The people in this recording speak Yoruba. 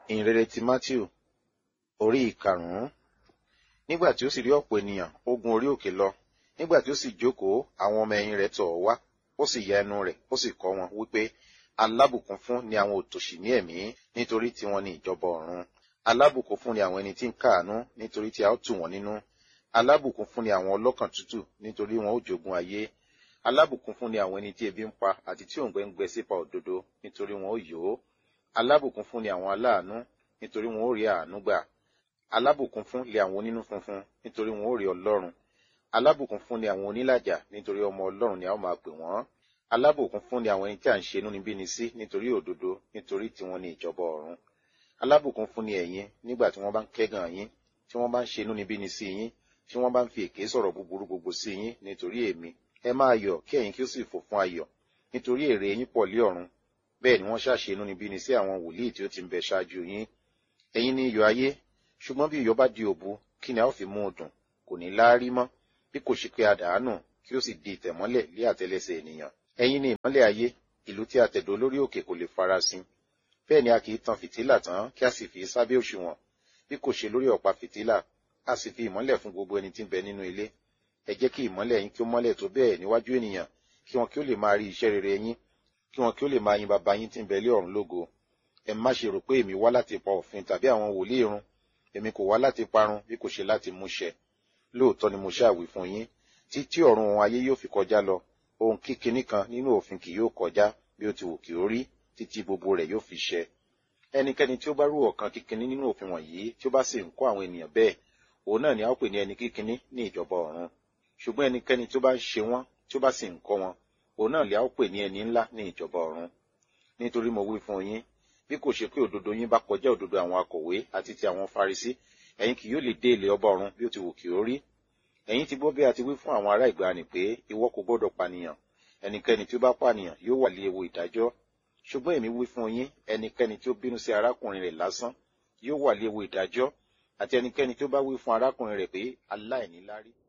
ìhìnrere ti matthew orí ìkarùn-ún nígbà tí ó sì rí ọ̀pọ̀ ènìyàn ó gun orí òkè lọ nígbà tí ó sì jókòó àwọn ọmọ ẹ̀yìn rẹ̀ tọ̀ ọ́ wá ó sì ya ẹnu rẹ̀ ó sì kọ́ wọn wípé alábùkún fún ni àwọn òtòṣì ní ẹ̀mí nítorí tiwọn ni ìjọba ọ̀run alábùkún fún ni àwọn ẹni tí ń káàánú nítorí tí a ó tù wọ́n nínú alábùkún fún ni àwọn ọlọ́kàn tútù nítorí wọn ó jogún ayé alábùkún fún ni àwọn ẹni tí ebi ń pa àti tí òǹgbẹ ń gbẹ sípa òdodo nítorí wọn ó yó alábùkún fún ni àwọn aláàánú nítorí wọn ó rí àánú gbà alábùkún fún lé àwọn onínú funfun nítorí wọn ó rí ọlọ́run alábùkún fún ni àwọn onílàjà nítorí ọmọ ọlọ́run ni a ó máa pè wọ́n alábùkún fún ni àwọn ẹni tí à ń ṣe inúnibíni sí nítorí òdodo nítorí tiwọn ni ìjọba ọ̀run alábùkún fún ni ẹ̀yin nígbà tí wọ́n bá ń kẹ́gàn yín tí wọ́n bá ń ṣe inúnibíni sí yín tí wọ́n bá ń fi èké sọ̀rọ̀ búburú gbogbo sí yín nítorí èmi ẹ máa yọ̀ kí ẹ̀yin kí ó sì fò fún ayọ̀ nítorí èrè yín pọ̀ lé ọ̀run bẹ́ẹ̀ ni wọ́n ṣàṣe inúnibíni sí àwọn wòlíì tí ó ti ń bẹ ṣáájú yín ẹ̀yin ni iyọ̀ ayé ṣùgbọ́n bí iyọ̀ bá di òbu kí ni a ó fi mú un dùn kò ní láárí mọ́ bí kò ṣe pé a dàánù kí ó sì di ìtẹ̀mọ́lẹ̀ lé àtẹlẹsẹ̀ ènìyàn ẹ̀yin ni ìmọ́lẹ̀ ayé ìlú tí a tẹ̀dó lórí òkè kò lè farasin bẹ́ẹ̀ ni a kì í tan fìtílà tán kí a sì fi sábẹ́ òṣùwọ̀n bí kò ṣe lórí ọ̀pá fìtílà a sì fi ìmọ́lẹ̀ fún gbogbo ẹni tí ń bẹ nínú ilé ẹ jẹ́ kí ìmọ́lẹ̀ yín kí ó mọ́lẹ̀ tó bẹ́ẹ̀ níwájú ènìyàn kí wọn kí ó lè máa rí iṣẹ́ rere yín kí wọn kí ó lè máa yin baba yín tí ń bẹ lé ọ̀run lógo ẹ má ṣe rò pé èmi wá láti pa òfin tàbí àwọn wòlíì run èmi kò wá láti parun bí kò ṣe láti múṣẹ lóòótọ́ ni mo ṣàwí fún yín títí ọ̀run ohun ayé yóò fi kọjá lọ ohun kíkiní kan nínú òfin kì yóò kọjá bí ó ti wù kí ó rí títí gbogbo rẹ̀ yóò fi ṣẹ ẹnikẹ́ni tí ó bá rú ọ̀kan kíkiní nínú òfin wọ̀nyí tí ó bá sì ń kọ́ àwọn ènìyàn bẹ́ẹ̀ òun náà ni a ó pè ní ẹni kíkiní ní ìjọba ọ̀run ṣùgbọ́n ẹnikẹ́ni tí ó bá ń ṣe wọ́n tí ó bá sì ń kọ́ wọn òun náà ni a ó pè ní ẹni ńlá ní ìjọba ọ̀run nítorí mo wí fún yín bí kò ṣe pé òdodo yín bá kọjá òdodo àwọn akọ̀wé àti ti àwọn farisí ẹ̀yin kì yóò lè dé ilé ọba ọ̀run bí ó ti wù kí ó rí ẹ̀yin ti gbọ́ bí a ti wí fún àwọn ará ìgbàanì pé ìwọ kò gbọ́dọ̀ pànìyàn ẹnikẹ́ni tí ó bá pànìyàn yóò wà lé ewu ìdájọ́ ṣùgbọ́n èmi wí fún yín ẹnikẹ́ni tí ó bínú sí arákùnrin rẹ̀ lásán yóò wà lé ewu ìdájọ́ àti ẹnikẹ́ni tí ó bá wí fún arákùnrin rẹ̀ pé aláìníláárí